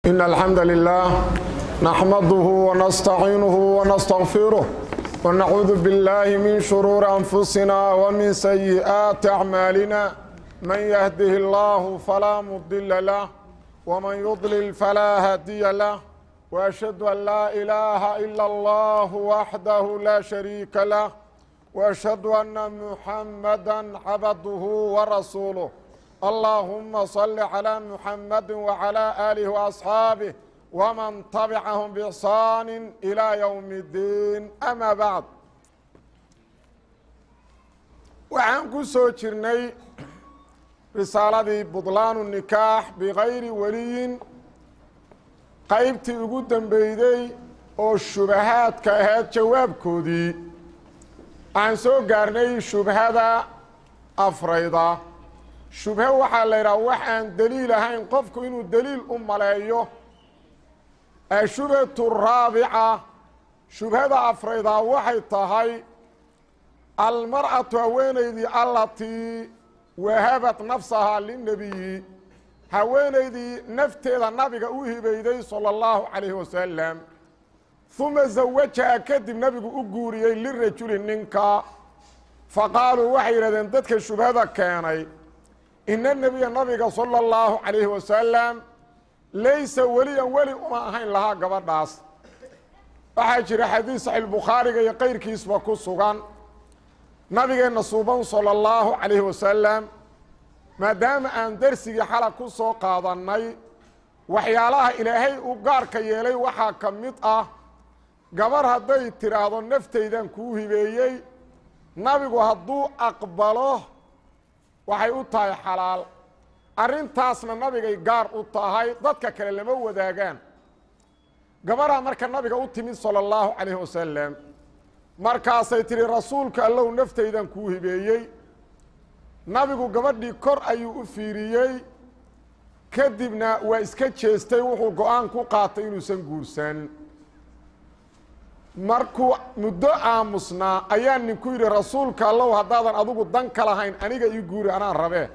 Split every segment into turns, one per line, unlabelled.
إن الحمد لله نحمده ونستعينه ونستغفره ونعوذ بالله من شرور أنفسنا ومن سيئات أعمالنا من يهده الله فلا مضل له ومن يضلل فلا هادي له وأشهد أن لا إله إلا الله وحده لا شريك له وأشهد أن محمدا عبده ورسوله اللهم صل على محمد وعلى آله وأصحابه ومن تبعهم بإحسان إلى يوم الدين أما بعد waxaan ku soo jirnay risaaladii budlaanu nikaax bikayri weliyin qaybtii ugu dambeyday oo shubahaadka ahayd jawaabkoodii waxaan soo gaarnay shubhada afrayda shubhe waxaa la yidhaha wax aan deliil ahayn qofku inuu deliil u maleeyo ashubhatu raabica shubhada afraydaa waxay tahay almar'atu haweenaydii allatii wahabat nafsahaa linebiyi haweenaydii nafteeda nabiga u hibayday sala allahu calayhi wasalam uma zawajaha kadib nabigu u guuriyey lirajuli ninka faqaaluu waxay yidhahdeen dadka shubhada keenay ina nebiya nabiga sala allahu calayhi wasalam laysa weliyan weli uma ahayn lahaa gabadhaas waxaa jira xadiis saxiixbukhaariga iyo qayrkiisba ku sugan nabigeenna suuban sala allahu calayhi wasalam maadaama aan darsigii xala ku soo qaadannay waxyaalaha ilaahay u gaarka yeelay waxaa ka mid ah gabar hadday tidhaahdo naftaydan kuu hibeeyey nabigu hadduu aqbalo waxay u tahay xalaal arrintaasna nabigay gaar u tahay dadka kale lama wadaagaan gabaraa marka nabiga u timid sala allahu calayhi wasalam markaasay tidhi rasuulka allow naftaydan kuu hibeeyey nabigu gabadhii kor ayuu u fiiriyey kadibna waa iska jeestay wuxuu go-aan ku qaatay inuusan guursan markuu muddo aamusnaa ayaa ninku yidhi rasuulka allow haddaadan adigu dan ka lahayn aniga ii guuri anaan rabee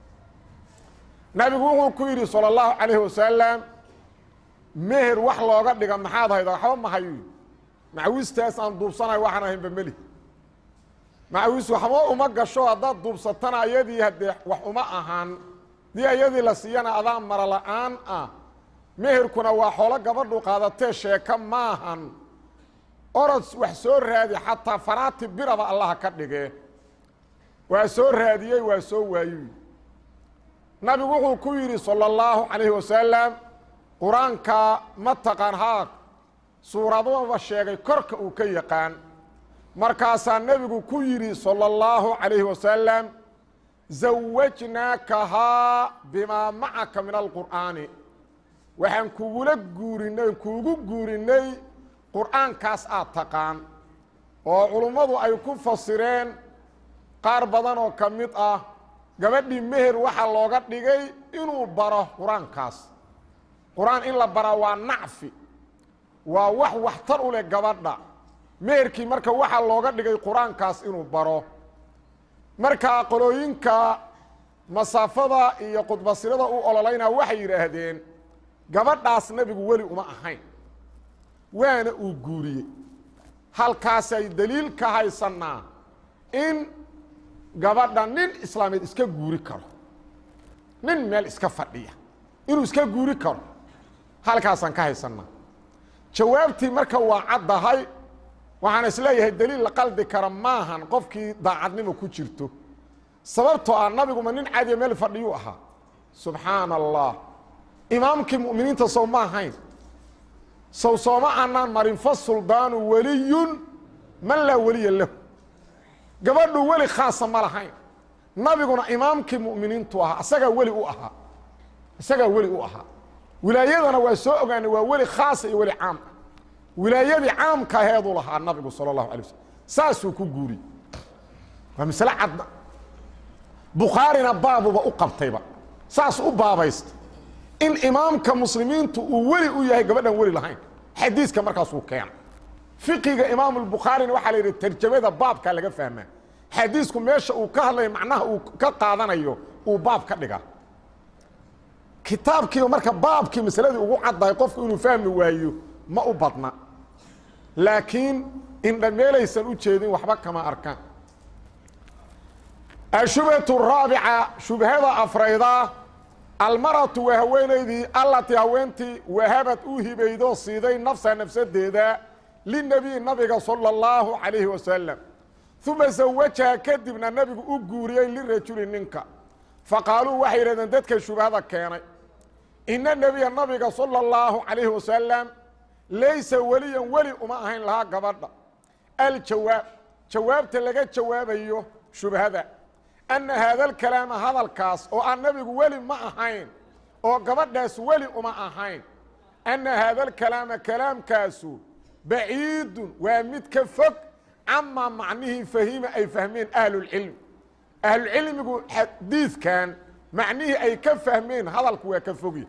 nabigu wuxuu ku yidhi sala allahu calayhi wasalam meher wax looga dhiga maxaad hayda waxba ma hayo macawistaas aan duubsanayo waxaan ahaynba meli macawis waxba uma gasho haddaad duubsatana ayadii haddee wax uma ahaan dii ayadii la siiyana adaa mara la-aan ah meherkuna waa xoolo gabadhu qaadatee sheeka maahan orod wax soo raadi xataa faraati biraba allaha ka dhige waa soo raadiyey waa soo waayoy nabigu wuxuu ku yidhi salى اllahu calayhi wasalam qur-aanka ma taqaan haag suuraduba sheegay korka uu ka yaqaan markaasaa nebigu ku yidhi salى اllahu calayhi wasalam zawajnaakahaa bimaa macaka min alqur'aani waxaan kugula guurinay kuugu guurinay qur'aankaas aad taqaan oo culummadu ay ku fasireen qaar badan oo ka mid ah gabadhii meher waxaa looga dhigay inuu baro qur-aankaas qur-aan in la baraa waa nacfi waa wax waxtar u leh gabadha meherkii marka waxaa looga dhigay qur-aankaas inuu baro markaa qolooyinka masaafada iyo khudbasirada u ololayna waxay yidhaahdeen gabadhaas nebigu weli uma ahayn waana uu guuriyey halkaasay daliil ka haysannaa in gabadha nin islaameed iska guuri karo nin meel iska fadhiya inuu iska guuri karo halkaasaan ka haysannaa jawaabtii marka waa caddahay waxaan isleeyahay daliil la qaldi kara maahan qofkii daacadnimo ku jirto sababtoo ah nabiguma nin caadiya meel fadhiyuu ahaa subxaana allah imaamkii mu'miniinta sow ma ahayn sow sooma aanaan marin fa suldaanu weliyun man laa weliya lahu gabadhu weli khaasa ma lahayn nabiguna imaamkii mu'miniintu ahaa isagaa weli u ahaa isagaa weli u ahaa wilaayadana waa soo ogaanay waa weli khaasa iyo weli caam ah wilaayadii caamka aheeduu lahaa nabigu sala allahu alay waslm saasuu ku guuriyey waa masle cadda bukhaarina baabuba u qabtayba saas u baabaysta in imaamka muslimiintu uu weli u yahay gabadhan weli lahayn xadiiska markaasuu keena fiqiga imaamu lbukhaarina waxaa la yidhi tarjamada baabkaa laga fahmaa xadiisku meesha uu ka hadlayo macnaha uu ka qaadanayo uu baab ka dhigaa kitaabkiiba marka baabkii masaladii ugu caddahay qofku inuu fahmi waayo ma u badna laakiin indhameelaysan u jeedin waxba kama arkaan ashubhatu raabica shubhada afrayda almaratu waa haweenaydii allatii haweentii wahabad u hibaydo siiday nafsa nafsadeeda linabiyi nabiga sala اllahu calayhi wasalam uma zawajaha kadibna nabigu u guuriyey lirajuli ninka faqaaluu waxay yidhahdeen dadka shubhada keenay ina nebiya nabiga sala اllahu calayhi wasalam laysa weliyan weli uma ahayn lahaa gabadha aljawaab jawaabta laga jawaabayo shubhada anna haada alkalaama hadalkaas oo aan nabigu weli ma ahayn oo gabadhaas weli uma ahayn anna haada alkalaama kalaamkaasu baciidun waa mid ka fog camaa macnihii fahima ay fahmeen ahlulcilmi ahlucilmigu xadiidkan macnihii ay ka fahmeen hadalku waa ka fogya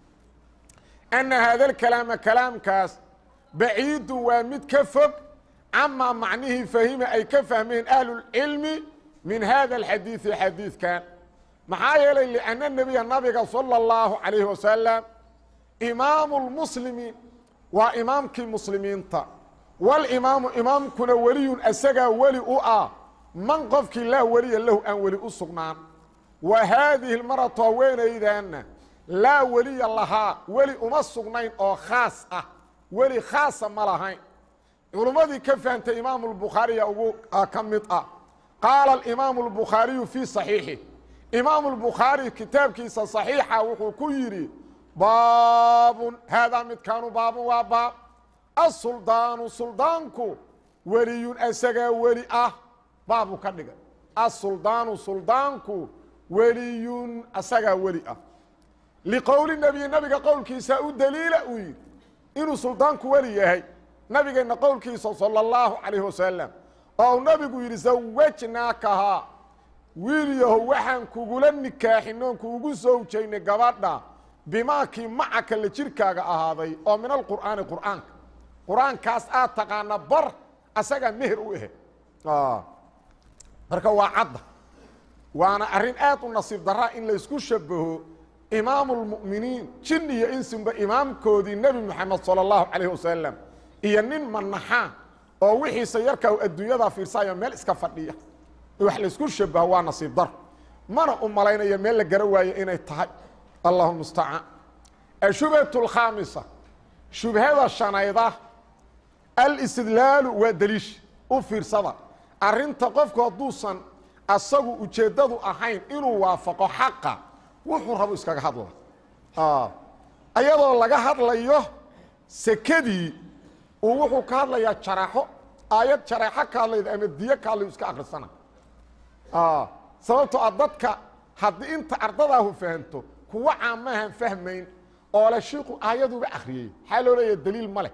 anna haada alkalaama kalaamkaas baciidun waa mid ka fog camaa macnihii fahima ay ka fahmeen ahlulcilmi min hada alxadiidi xadiidkan maxaa yeelay lianna nebiya nabiga sala اllahu calayhi wasalam imaamu lmuslimiin waa imaamkii muslimiinta walimaamu imaamkuna weliyun asagaa weli u ah man qofkii laa weliya lahu aan weli u sugnaan wa haadihi lmaratu haweenaydaanna laa weliya lahaa weli uma sugnayn oo khaas ah weli khaasa ma lahayn culummadii ka fahamtay imaamu lbukhaariya ugu ka mid ah qaala alimaamu albukhaariyu fii saxiixih imaamu lbukhaari kitaabkiisa saxiixa wuxuu ku yidhi baabun haadaa midkaanu baabun waa baab asuldaanu suldaanku weliyun asagaa weli ah baabuu ka dhigay asuldaanu suldaanku weliyun asagaa weli ah liqowli nebiyi nabiga qowlkiisa u daliila uu yidhi inuu suldaanku weli yahay nabigeenna qowlkiisa sala allahu calayhi wasalam oo nabigu yidhi zawajnaakahaa wiilyaho waxaan kugula nikaaxinoon kuugu sowjaynay gabadha bimaakii macaka la jirkaaga ahaaday oo min alqur'aani qur'aanka qur-aankaas aad taqaana bar asagaa meher u ahe marka waa cadda waana arrin aad u nasiib daraa in laysku shabaho imaamu lmu'miniin jin iyo insinba imaamkoodii nebi moxamed sala allahu calayh wasalam iyo nin manaxaa oo wixiisa yarkaa adduunyada fiirsaayo meel iska fadhiya wax laysku shabaho waa nasiib daro mana u malaynayo meel la gara waayo inay tahay allahu mustacaan ashubhatu alkhaamisa shubhada shanayda alistidlaalu waa daliish u fiirsada arrinta qofku hadduusan asagu ujeeddadu ahayn inuu waafaqo xaqa wuxuu rabo iskaga hadla ayadoo laga hadlayo sekadii uu wuxuu ka hadlayaa jaraxo aayad jareexo ka hadlayda ama diyo ka hadlayo iska akrisana sababtoo a dadka haddii inta ardadaahu fahanto kuwa caamahan fahmayn oo le shiiku aayaduba akriyey maxaa loo leeya daliil ma leh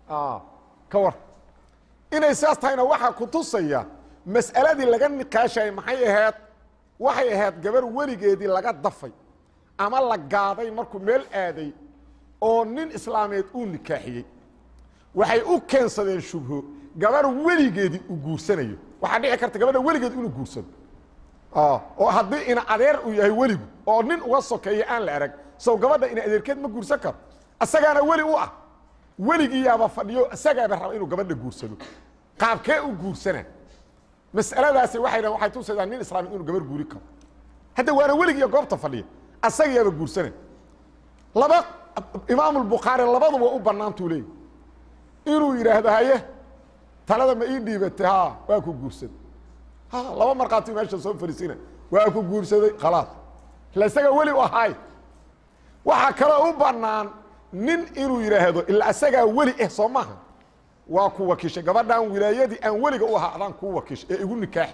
ka war inay sidaas tahayna waxaa ku tusaya mas'aladii laga niqaashayay maxay ahayd waxay ahayd gabar weligeedii laga dafay ama la gaaday markuu meel aaday oo nin islaameed uu nikaaxiyey waxay u keensadeen shubho gabar weligeedii uu guursanayo waxaa dhici karta gabadha weligeed inuu guursado oo haddii ina adeer uu yahay weligu oo nin uga sokeeya aan la arag sow gabadha ina adeerkeed ma guursan karo isagaana weli u ah weligiiyaaba fadhiyo isagaaba raba inuu gabadha guursado qaabkee u guursana mas'aladaasi waxay dhahen waxay tusaydaa nin islaami inuu gabar guuri karo hadda waana weligiiyo goobta fadhiya asagayaaba guursana laba imaamu lbukhaari labaduba u bannaantuu leeyay inuu yidhaahdo haye talada ma ii dhiibatay ha waa ku guursaday ha laba markhaati meesha soo fariisina waa ku guursaday khalaas ila isaga weli u ahaay waxaa kaloo u bannaan nin inuu yidhaahdo ila isagaa weli eh soo maaha waa ku wakiishay gabadhaan wilaayadii aan weliga u ahaa adaan kuu wakiishay ee igu nikaax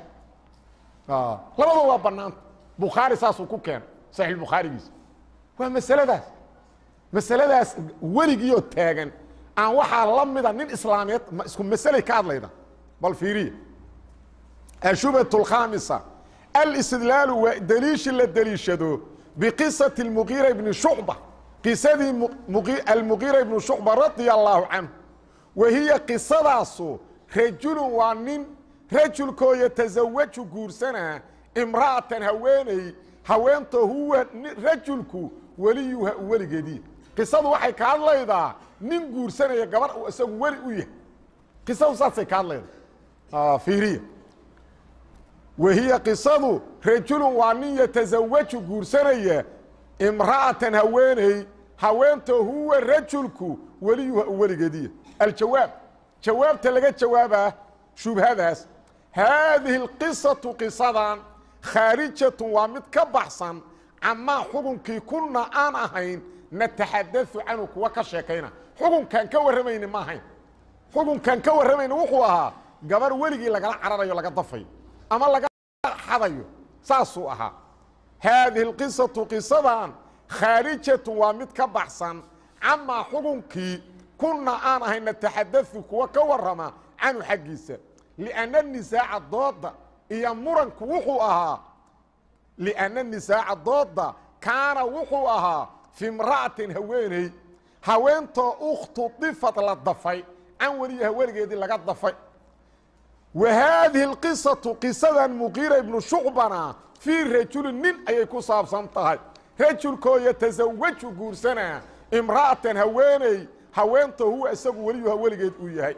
labada waa bannaanta bukhaari saasuu ku keenay saxiix bukhaarigiisa waa masaladaas masaladaas weligiioo taagan aan waxaa la mida nin islaameed ma isku masalay ka hadlayda bal fiiriya ashubhat اlkhaamisa alistidlaalu waa daliishi la deliishado biqisati اlmuqiira ibni shucba qisadii almuqiira ibnu shucba radia allaahu canhu wa hiya qisadaasu rajulun waa nin rajulkoo yatasawaju guursanaa imra'atan haweeney haweento huwa rajulku weliyuha u weligeediya qisadu waxay ka hadlaydaa nin guursanaya gabar uu isagu weli u yahay qisadu saasay ka hadlaydaa fiiriya wahiya qisadu rajulun waa nin yatasawaju guursanaya imra'atan haweeney haweento huwa rajulku weliyuha u weligeediya aljawaab jawaabta laga jawaabaa shubhadaas haadihi اlqisatu qisadan khaarijatun waa mid ka baxsan camaa xukunkii kuna aan ahayn nataxadau canhu kuwa ka sheekayna xukunkaan ka warramayni ma ahayn xukunkaan ka warramayni wuxuu ahaa gabar weligii lagala cararayo laga dafayo ama laga xadayo saasuu ahaa haadihi اlqisatu qisadan khaarijatun waa mid ka baxsan camaa xukunkii kuna aan ahayn nataxadau kuwa ka warrama canhu xaggiisa lianna nisaaca dooda iyo muranku wuxuu ahaa lianna nisaaca dooda kaana wuxuu ahaa fi imra'atin haweeney haweentoo ukhtudifad la dafay can weliyaha weligeedii laga dafay wa haadihi اlqisatu qisadan muqiira ibnu shucbana fii rajulin nin ayay ku saabsan tahay rajulkoo yatasawaju guursanaa imra'atan haweeney haweentoo huwa isagu weliyuha weligeed uu yahay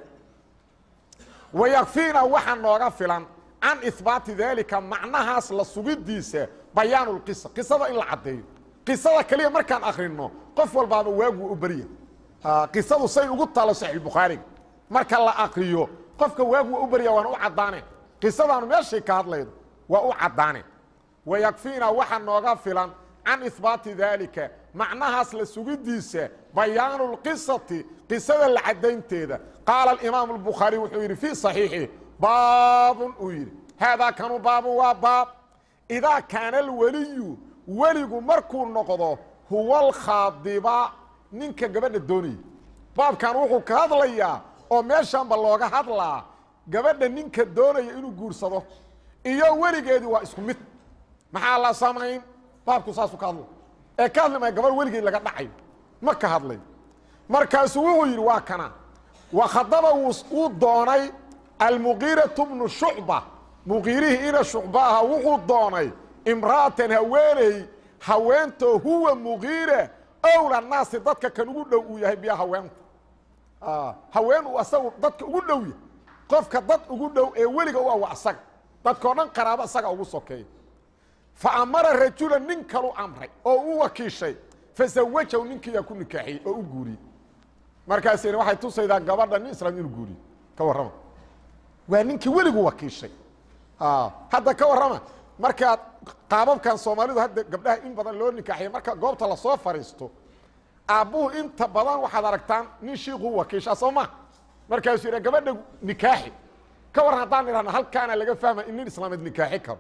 wayakfiina waxaa nooga filan can ihbaati daalika macnahaas la sugidiisa bayaanu lqisa qisada in la caddeeyo qisada keliya markaan akrino qof walbaaba waagu u berya qisadu say ugu taalo saxiixbukhaariga marka la akriyo qofka waagu waa u berya waana u caddaane qisadaanu meeshay ka hadlaydo waa u caddaane wayakfiina waxaa nooga filan can ihbaati daalika macnahaas la sugidiisa bayaanu lqisati qisada la caddaynteeda qaala aimaamu اlbukhaari wuxuu yidhi fii صaxiixi baabun uu yidhi haadaa kanu baabun waa baab idaa kaana alweliyu weligu markuu noqdo huwa alkhaadiba ninka gabadha doonaya baabkan wuxuu ka hadlayaa oo meeshanba looga hadlaa gabadha ninka doonaya inuu guursado iyo weligeedii waa isku mid maxaa la samayn baabku saasuu ka hadlay ee ka hadli maya gabadh weligeed laga dhacayo ma ka hadlay markaasuu wuxuu yidhi waa kana wakhadaba wuu doonay almuqiiratu bnu shucba muqiirihii ina shucba aha wuxuu doonay imra'atan haweeney haweentoo huwa muqiire owla naasi dadka kan ugu dhow uu yahay biya haweenta haween uu asagu dadka ugu dhow yahay qofka dad ugu dhow ee weliga u awa asaga dadkao dhan qaraabo isaga ugu sokeeya fa amara rajula nin kalu amray oo u wakiishay fasawajahu ninkiiyaa ku nikaaxiyey oo u guuriyey markaasina waxay tusaydaa gabadha nin islaam inuu guuriyo ka warrama waa ninkii weligu wakiishay hadda ka warrama markaad qaababkan soomaalidu hadda gabdhaha in badan loo nikaaxiya marka goobta lasoo fadhiisto aabbuhu inta badan waxaad aragtaan nin shiikuu wakiishaa soo ma markaasuu yidha gabadha nikaaxi ka warran haddaan idhahna halkaana laga fahma in nin islaameed nikaaxi karo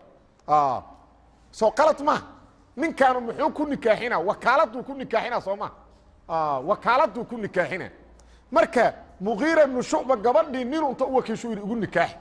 soo qalad maha ninkaanu muxuu ku nikaaxina wakaaladuu ku nikaaxina soo ma wakaaladuu ku nikaaxina marka muqiira ibnu shucba gabadhii nin unta u wakiishu yidhi ugu nikaaxi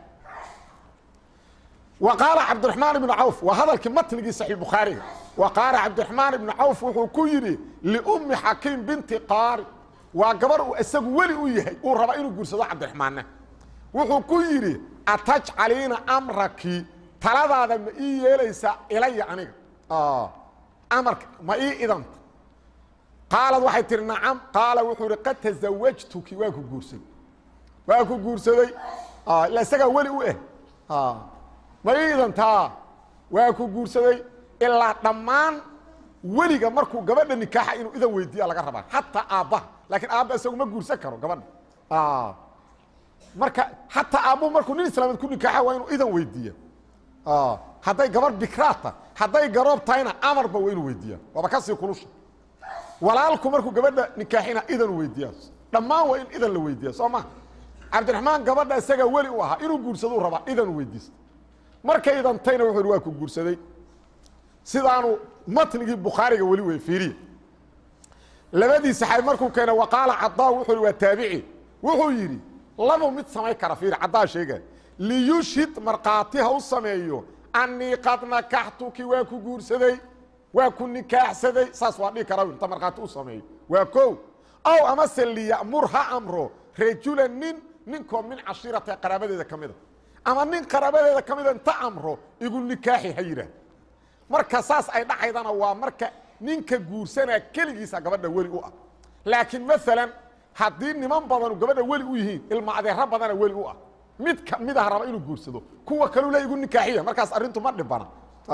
wa qaala cabdiraxmaan ibnu cawf waa hadalkii matnigii saxiix bukhaariga wa qaala cabdiraxmaan ibnu cawf wuxuu ku yidhi liummi xakiim binti qaari waa gabar uu isagu weli u yahay uu raba inuu guursado cabdiraxmaanna wuxuu ku yidhi atajcaliina amraki taladaada ma ii yeelaysaa ilaya aniga amarka ma ii idanta qaalad waxay tihi nacam qaala wuxuu ihi qad tasawajtuki waa ku guursaday waa ku guursaday ila isagaa weli u eh ma ii idantaa waa ku guursaday ilaa dhammaan weliga markuu gabadha nikaaxa inuu idan weydiiya laga rabaa xataa aabbaha laakiin aabba isagu ma guursan karo gabadha marka xataa aabbuhu markuu nin islaameed ku nikaaxa waa inuu idan weydiiya hadday gabadh bikraata hadday garoob tahayna amarba waa inuu weydiiya waaba kasii kulusha walaalku markuu gabadha nikaaxina idan weydiiya dhammaan waa in idan la weydiiya soo ma cabdiraxmaan gabadha isagaa weli u ahaa inuu guursaduu rabaa idan weydiista markay idantayna wuxuu waa ku guursaday sidaanu matnigii bukhaariga weli wey fiiriya labadii saxaabi markuu keenay waqaala cadaa wuxuu waa taabici wuxuu yidhi labu mid samayn kara fiiri caddaa sheegay liyushhid markhaati ha u sameeyo annii qad nakaxtuki waa ku guursaday waa ku nikaaxsaday saas waa dhihi kara inta markhaati u sameeyo waa kow ow amase liya'mur ha amro rajulan nin ninkoo min cashiirata qaraabadeeda ka mida ama nin qaraabadeeda ka mida inta amro igu nikaaxi ha yidhaah marka saas ay dhacaydana waa marka ninka guursanaa keligiisa gabadha weli u ah laakiin maalan haddii niman badanu gabadha weli u yihiin ilma adeero badana weli u ah mid ka mid ah raba inuu guursado kuwa kaluu le igu nikaaxiya markaas arrintu ma dhibana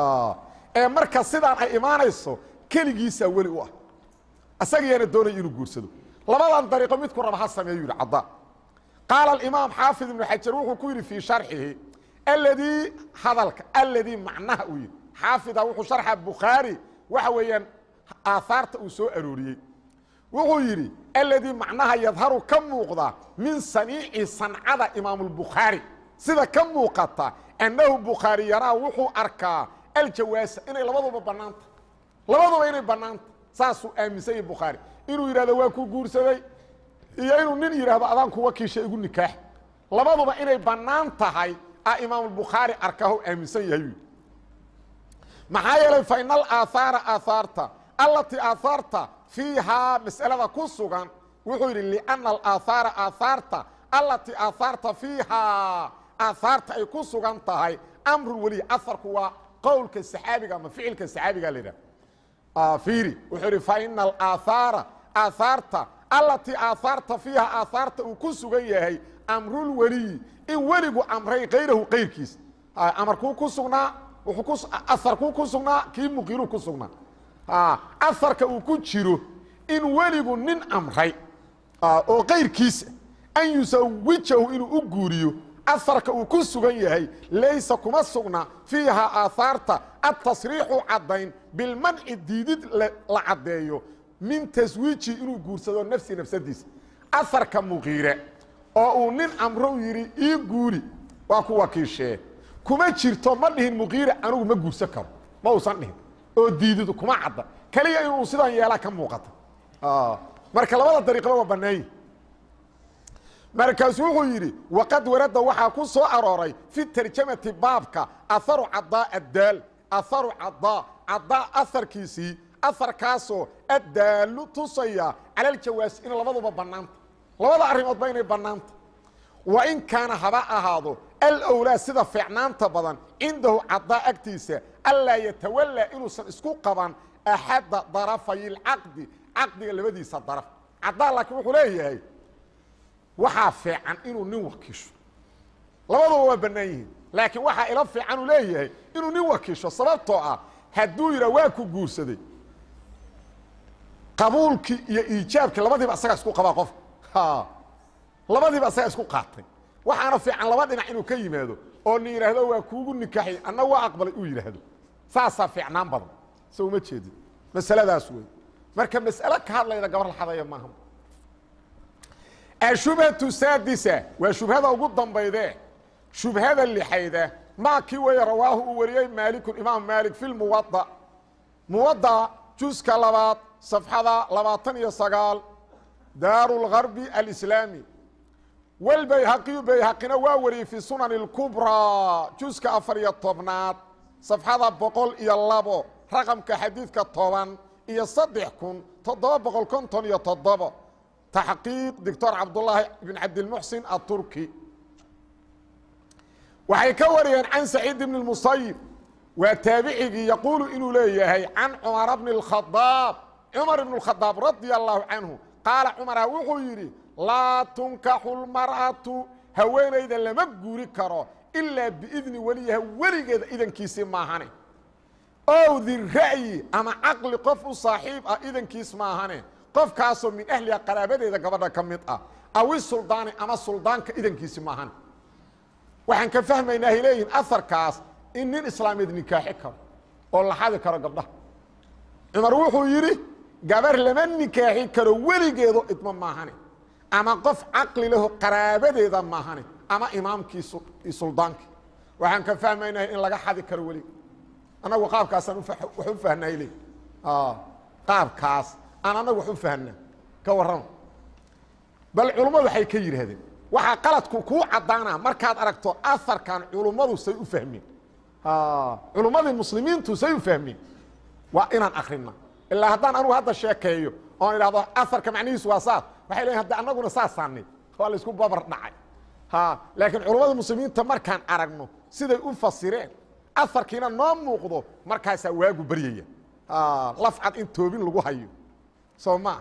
ee marka sidaan ay imaanayso keligiisaa weli u ah isagiyaana doonaya inuu guursado labadan dariiqo midku raba ha sameeyu yidhi caddaa qaala alimaam xaafid ibnu xajar wuxuu ku yidhi fii sharxihi aladii hadalka aladii macnaha uu yidhi xaafida wuxuu sharxa bukhaari waxa weeyaan aahaarta uu soo arooriyey wuxuu yidhi aladii macnaha yadharu ka muuqda min saniici sancada imaamulbukhaari sida ka muuqata annahu bukhaari yaraa wuxuu arkaa aljawaasa inay labaduba bannaanta labaduba inay bannaanta saasuu aaminsan yahi bukhaari inuu yidhahdo waa ku guursaday iyo inuu nin yidhaahdo adaan kuwa kiisha igu nikaax labaduba inay bannaan tahay a imaamulbukhaari arkaho aaminsan yahay yidhi maxaa yeelay fa ina alaahaara aahaarta allatii aahaarta fiihaa mas'alada ku sugan wuxuu yidhi lianna alaahaara aahaarta allatii aahaarta fiihaa aahaarta ay ku sugan tahay amrun weliy aharku waa qowlka saxaabiga ama ficilka saxaabiga la yidhaha fiiri wuxuu yidhi fa ina alaahaara aahaarta allatii aahaarta fiiha aahaarta uu ku sugan yahay amrulweliyi in weligu amray kayrahu kayrkiis amarkuu ku sugnaa aharkuu ku sugnaa kii muqiiruu ku sugnaa aharka uu ku jiro in weligu nin amray oo kayrkiisa an yusawijahu inuu u guuriyo aharka uu ku sugan yahay laysa kuma sugna fiiha aahaarta atasriixu caddayn bilmanci diidid la caddeeyo min taswiiji inuu guursado nafsi nafsadiisa aharka muqiire oo uu nin amrow yidhi ii guuri waa ku wakiishee kuma jirto ma dhihin muqiire anigu ma guursan karo ma uusan dhihin oo diididu kuma cadda keliya inuu sidan yeelaa ka muuqata marka labada dariiqba waa bannaanyi markaasu wuxuu yidhi waqad warada waxaa ku soo arooray fi tarjamati baabka aharu cadaa addaal aharu cadaa cadaa aharkiisii aharkaasoo addaalu tusaya cala aljawaasi in labaduba bannaanta labada arrimoodba inay bannaanta wa in kaana haba ahaado alowlaa sida fiicnaanta badan cindahu cadaa agtiisa anlaa yatawallaa inuusan isku qaban axadda darafay lcaqdi caqdiga labadiisa daraf cadaa laakiin wuxuu leeyahay waxaa fiican inuu nin wakiisho labaduba waa bannaan yihiin laakiin waxaa ila fiican uu leeyahay inuu nin wakiisho sababtoo ah hadduu yidhaa waa ku guursaday qabuulkii iyo iijaabkii labadiiba asagaa isku qabaa qofka labadiiba asagaa isku qaatay waxaana fiican laba dhinac inuu ka yimaado oo ni yidhaahdo waa kuugu nikaaxay anna waa aqbalay uu yidhaahdo saasaa fiicnaan badan so uma jeedin masaladaas wey marka mas'alo ka hadlayda gabar la xadaya maaha ashubhatu saadisa waa shubhada ugu dambayde shubhada lixayda maa kii weeye rawaahu uu wariyey maaliku imaam maalik fi lmuwada muwada juska labaad safxada labaatan iyo sagaal daaru lgarbi alislaami walbayhaqiyu bayhaqina waa wariyey fi sunani اlkubraa juska afar iyo tobnaad safxada boqol iyo labo raqamka xadiidka toban iyo saddex kun toddoba boqol konton iyo toddobo taxqiiq doctor cabdulaahi bn cabdilmuxsin aturki waxay ka wariyeen can saciid bn اmusayib waa taabicigii yaquulu inuu leeyahay can cumara bni اkhadaab cumar ibn اkhadaab radia allahu canhu qaala cumara wuxuu yidhi laa tunkaxu lmar'atu haweenayda lama guuri karo ilaa biidni weliyaha weligeeda idankiisii maahane ow dira'yi ama caqli qof u saaxiib ah idankiis maahane qofkaasoo min ahliha qaraabadeeda gabadha ka mid ah awi suldaani ama suldaanka idankiisi maahane waxaan ka fahmaynaa hay leeyihin aharkaas in nin islaameed nikaaxi karo oo la xadi karo gabdhaha cumar wuxuu yidhi gabar lama nikaaxi karo weligeedo idmo maahane ama qof caqli leho qaraabadeeda maahane ama imaamkii suldaankii waxaan ka fahmaynaa in laga xadi karo weliga annagu qaabkaasaan wax u fahnay le qaabkaas aan annagu wax u fahnaa ka warrama bal culummadu waxay ka yidhaahdeen waxaa qaladku kuu caddaanaa markaad aragto aharkan culummadu say u fahmeen culummadii muslimiintu say u fahmeen waa inaan akrina ilaa haddaan anugu hadda sheekeeyo oon idhahdo aharka macnihiisu waa saas waxay leeyiin hadda annaguna saasaanay waa la isku babar dhacay laakiin culummada muslimiinta markaan aragno siday u fasireen aarkiina noo muuqdo markaasaa waagu baryaya lafcad in toobin lagu hayo soo ma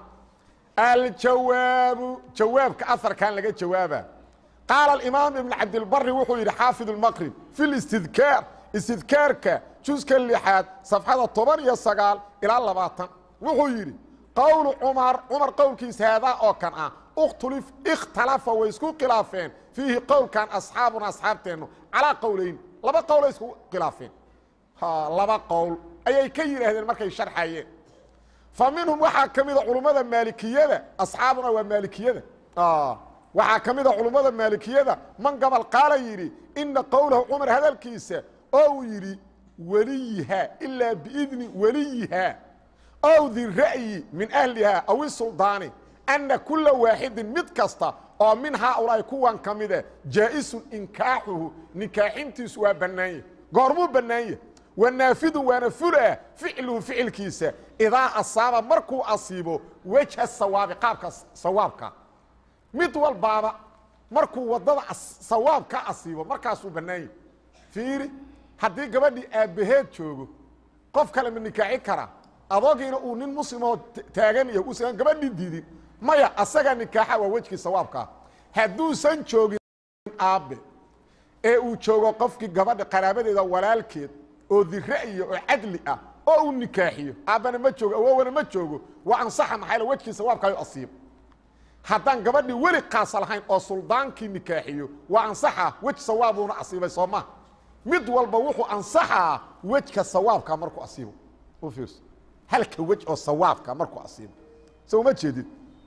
aljawaabu jawaabka aarkan laga jawaaba qaala imaam ibn cabdilbari wuxuu yidhi xaafid اmaqrib fi listidkaar istidkaarka juska lixaad safxada toban iyo sagaal ilaa labaatan wuxuu yidhi qowlu cumar cumar qowlkiisa haadaa oo kan ah اkhtulif ikhtalafa way isku khilaafeen fiihi qowlkan asxaabuna asxaabteennu calaa qowlayn laba qowlay isku khilaafeen laba qowl ayay ka yidhaahdeen markay sharxayeen fa minhum waxaa ka mida culummada maalikiyada asxaabuna waa maalikiyada waxaa ka mida culummada maalikiyada man gabal qaala yidhi ina qowlahu cumar hadalkiisa oo uu yidhi weliyihaa ilaa biidni weliyihaa ow di ra'yi min ahlihaa aw isuldaani anna kula waaxidin mid kasta oo min haaulaahi kuwan ka mide jaa'isun inkaaxuhu nikaaxintiisu waa bannaanya goormuu bannaanya wanaafidun waana fulah ficluhu ficilkiisa idaa asaaba markuu asiibo wejha sawaabi qaabka sawaabka mid walbaaba markuu waddada sawaab ka asiibo markaasuu bannaanya fiiri haddii gabadhii aabbaheed joogo qof kale ma nikaaxi karaa adogiina uu nin muslimoo taagan iyo usan gabadhii diidin maya asagaa nikaaxa waa wejkii sawaabkaa hadduusan joogin aabbe ee uu joogo qofkii gabadha qaraabadeeda walaalkeed oo dira'ya oo cadli ah oo uu nikaaxiyo aabbana ma joogo awowana ma joogo waa ansaxa maxayl wejkii sawaabkaayo asiib haddaan gabadhii weli kaasa lahayn oo suldaankii nikaaxiyo waa ansaxa wej sawaabuuna asiibay soo maha mid walba wuxuu ansaxaa wejka sawaabka markuu asiibo u fiirso halka wej oo sawaabka markuu asiibo so uma jeedid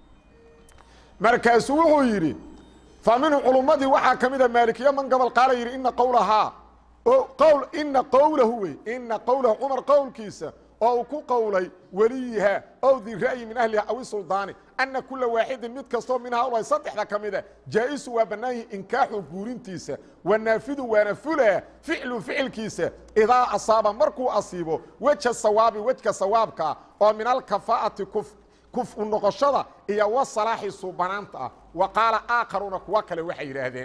markaasuu wuxuu yidhi fa minhu culummadii waxaa ka mida maalikiya man gobol qaala yidhi ina qowlahaa qowl ina qowlahu wey ina qowlahu cumar qowlkiisa oo uu ku qowlay weliyihaa ow di ra'yi min ahliha aw isuldaani anna kula waaxidin mid kastoo min haulahi saddexda ka mida jaa'isu waa bannaayihi inkaaxu guurintiisa wanaafidu waana fulaa ficlu ficilkiisa idaa asaaba markuu asiibo weja sawaabi wejka sawaabkaa oo min alkafaa'ati kuf kuf u noqoshada iyo wasalaaxi suubanaanta ah wa qaala aakharuuna kuwa kale waxay yidhaahdeen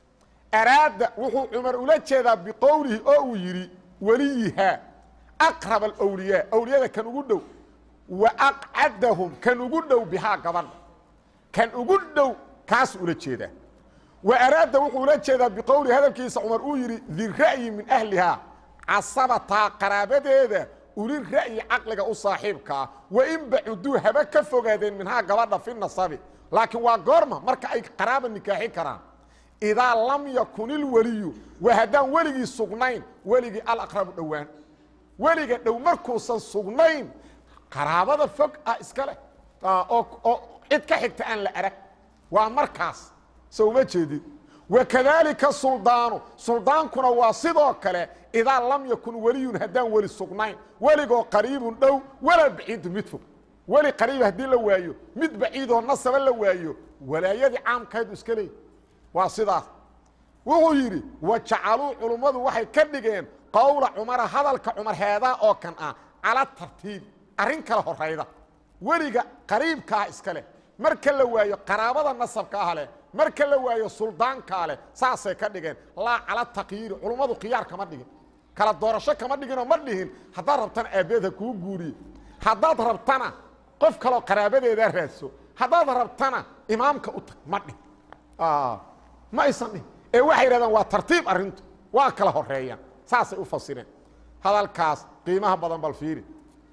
araada wuxuu cumar ula jeedaa biqowlihi oo uu yidhi weliyihaa aqrab alwliyaa awliyada kan ugu dhow wa aqcadahum kan ugu dhow bihaa gabadha kan ugu dhow kaas ula jeedaa wa araada wuxuu ula jeedaa biqowlihi hadalkiisa cumar uu yidhi dira'yi min ahlihaa casabataa qaraabadeeda uli ra'yi caqliga u saaxiibkaa wa in bacuduu haba ka fogaadeen minhaa gabadha fi nasabi laakiin waa goorma marka ay qaraaba nikaaxi karaan idaa lam yakun ilweliyu waa haddaan weligii sugnayn weligii alaqrabu dhowaan weliga dhow markuusan sugnayn qaraabada fog ah iska leh oo cid ka xigta aan la arag waa markaas so uma jeedid wakadaalika suldaanu suldaankuna waa sidoo kale idaa lam yakun weliyun haddaan weli sugnayn weligoo qariibun dhow walaa baciidu mid fog weli qariib haddii la waayo mid baciidoo nasaba la waayo walaayadii caamkaydu iska leey waa sidaas wuxuu yidhi wa jacaluu culummadu waxay ka dhigeen qowla cumara hadalka cumar heedaa oo kan ah cala tartiibi arrin kale horayda weliga qariibkaa iska leh marka la waayo qaraabada nasabkaa leh marka la waayo suldaankaa leh saasay ka dhigeen laa cala takyiiri culummadu khiyaar kama dhigin kala doorasho kama dhiginoo ma dhihin haddaad rabtana aabbeed ha kuu guuriye haddaad rabtana qof kaloo qaraabadeedaa raadso haddaad rabtana imaamka u tag ma dhih ma aysan dhihin ee waxay yidhahdeen waa tartiib arrintu waa kala horeeyaan saasay u fasireen hadalkaas qiimaha badan bal fiiri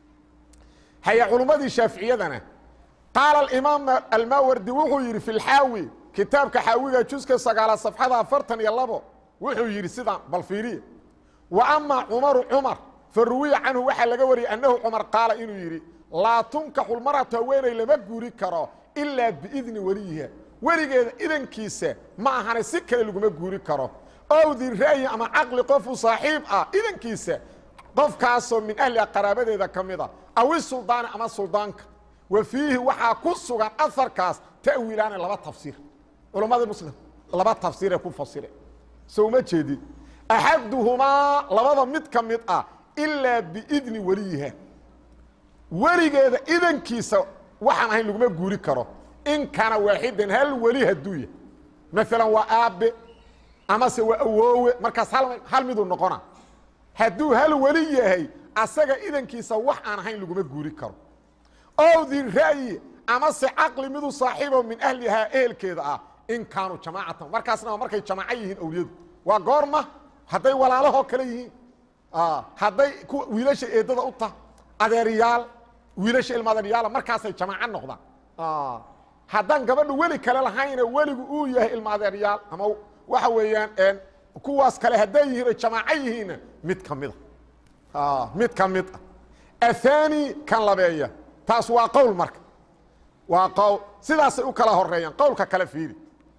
haya culummadii shaaficiyadana qaala alimaam almawardi wuxuu yidhi fi lxaawi kitaabka xaawiga juska sagaalaad safxada afartan iyo labo wuxuu yidhi sidaan bal fiiriya wa amaa cumaru cumar fa ruwiya canhu waxaa laga wariyey annahu cumar qaala inuu yidhi laa tunkaxu lmaratu haweeney lama guuri karo ilaa biidni weliyiha weligeeda idankiisa ma ahane si kale laguma guuri karo owdi ra'yi ama caqli qofu saaxiib ah idankiisa qofkaasoo min ahliha qaraabadeeda ka mida awi suldaani ama suldaanka wa fiihi waxaa ku sugan aharkaas ta'wiilaani laba tafsiir culammada muslim laba tafsiiree ku fasire so uma jeedid axaduhumaa labada mid ka mid ah ilaa biidni weliyiha weligeeda idankiisa waxaan ahayn laguma guuri karo in kaana waaxidan hal weli hadduu yahay maalan waa aabbe amase waa awoowe markaas hal miduu noqona hadduu hal weli yahay asaga idankiisa wax aan ahayn laguma guuri karo ow di ra'yi amase caqli midu saaxiibo min ahlihaa ehelkeeda ah in kaanuu jamaacatan markaasna waa markay jamaaco yihiin awliyadu waa goorma hadday walaalahoo kale yihiin hadday kuwa wiilasha eedada u taha adeeryaal wiilasha ilma adeeryaala markaasay jamaaco noqdaan haddaan gabadhu weli kale lahayna weligu uu yahay ilma adeeryaal ama waxa weeyaan kuwaas kale hadday yihiin oy jamaaco yihiinna mid ka mida mid ka mid ah athani kan labeeya taas waa qowl marka waa qowl sidaasay u kala horeeyaan qowlka kale fiiri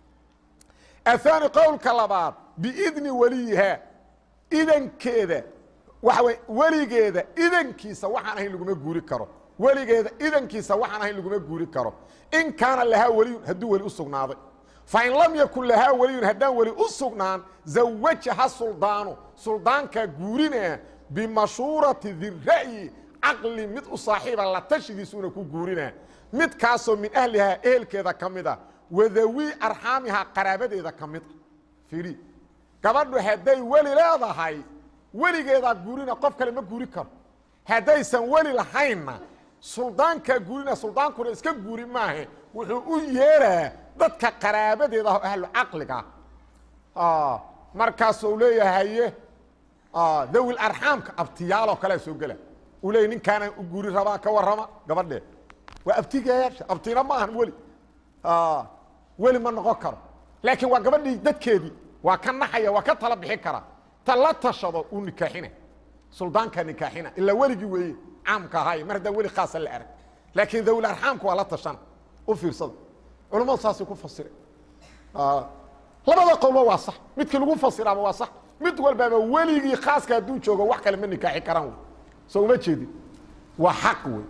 athani qowlka labaad biidni weliyihaa idankeeda waxa wey weligeeda idankiisa waxaan ahayn laguma guuri karo weligeeda idankiisa waxaan ahayn laguma guuri karo in kaana lahaa weliyun hadduu weli u sugnaaday fain lam yakun lahaa weliyun haddaan weli u sugnaan zawajaha suldaanu suldaankaa guurinaa bimashuurati dira'yi caqli mid u saaxiiba la tashigiisuuna ku guurinaa midkaasoo min ahlihaa ehelkeeda ka mid a wadawii arxaamihaa qaraabadeeda ka mid a fiiri gabadhu hadday weli leedahay weligeedaa guurina qof kale ma guuri karo haddaysan weli lahaynna suldaankaa guurina suldaankuna iska guuri maahe wuxuu u yeeraa dadka qaraabadeeda ah oo ahlu caqliga ah markaasuu leeyahaye dawil arxaamka abtiyaaloo kalea soo gela uu leeyay ninkaanaan u guuri rabaa ka warrama gabadhee waa abtigayaasha abtina ma ahan weli weli ma noqon karo laakiin waa gabadhii dadkeedii waa ka naxaya waa ka tala bixi karaa ta la tashado uu nikaaxina suldaankaa nikaaxina ilaa weligii weeye caamka ahaay mar haddaan weli khaasa la arag laakiin dawil arxaamka waa la tashana u fiirsada culammadu saasay ku fasireen labada qowlba waa sax midkii lagu fasiraaba waa sax mid walbaaba weligii khaaska hadduu joogo wax kale ma nikaaxi karaan wey soo uma jeedin waa xaq wey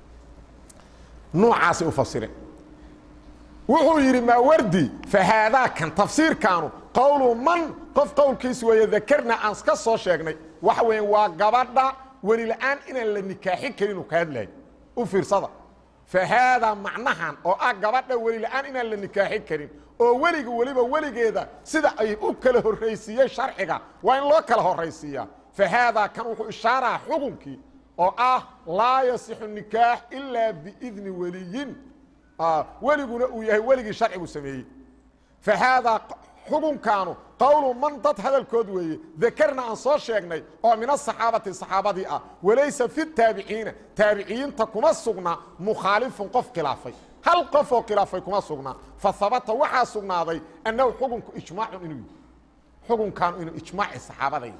noocaasay u fasireen wuxuu yidhi maawardi fahaadaa kan tafsiirkaanu qowlu man qof qowlkiis weeye dakarna aan ka soo sheegnay waxa weya waa gabadha weli la-aan inaan la nikaaxi karin uu ka hadlayo u fiirsada fahaadaa macnahan oo ah gabadha weli la-aan inaan la nikaaxi karin oo weliga weliba weligeeda sida ay u kala horraysiiyey sharciga waa in loo kala horraysiiyaa fahaadaa kan wuxuu ishaaraa xukunkii oo ah laa yasixu nikaax ilaa biidni weliyin weliguna uu yahay weligii sharcigu sameeyey fahaadaa xukunkaanu qowlu man dad hadalkood weeye dakarna aan soo sheegnay oo min asaxaabati saxaabadii ah walaysa fi taabiciina taabiciyiinta kuma sugna mukhaalifun qof khilaafay hal qof oo khilaafay kuma sugnaa fa habata waxaa sugnaaday annahu xukunku ijmaacun inuu yihi xukunkaanu inuu ijmaaci saxaabaday